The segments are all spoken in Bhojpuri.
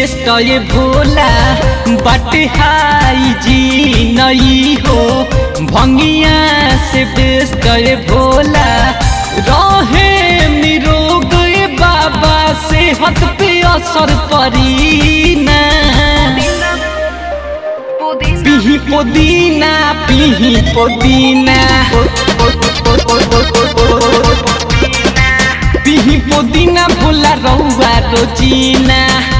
बेस्ट ये भोला बट हाई जी नई हो भंगिया से बेस्ट ये भोला रहे निरोग ये बाबा सेहत पे असर परी ना पिही पुदीना पिही पुदीना पिही पुदीना भोला रउआ रोजीना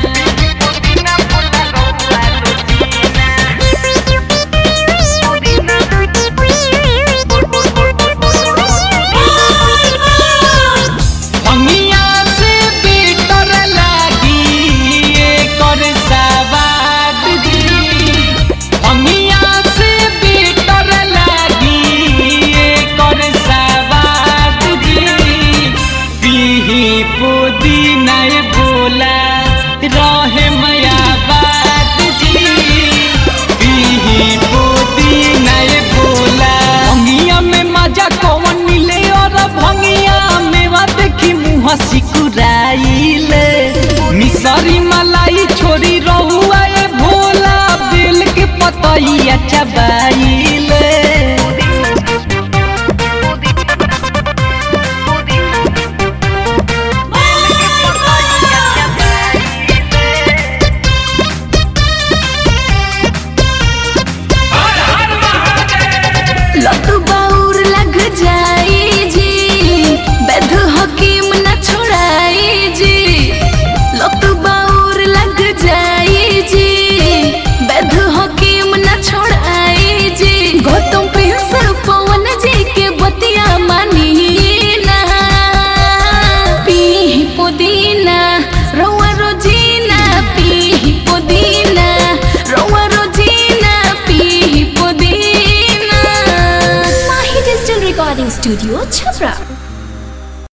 भंगिया से बेटर लागी एकर सवाद जी भंगिया से बेटर लागी एकर सवाद जी पीही पुदीना ए भोला रहे मया बात जी पीही पुदीना ए भोला भंगिया में मजा कौन मिले और भंगिया मेवा देखी मुँह सिकुराइले मिसरी मलाई छोरी रहुआ ए भोला बेल के पतैया चबाइले लत बाउर लग जाई जी बैध हकीम न छोड़ाई जी लत बाउर लग जाई जी बैध हकीम न छोड़ाई जी गौतम प्रिंस पवन जी के बतिया मानी ना पी पुदीना रउआ रोजीना पी पुदीना रउआ रोजीना पी पुदीना Mahi Digital Recording Studio, Chhapra.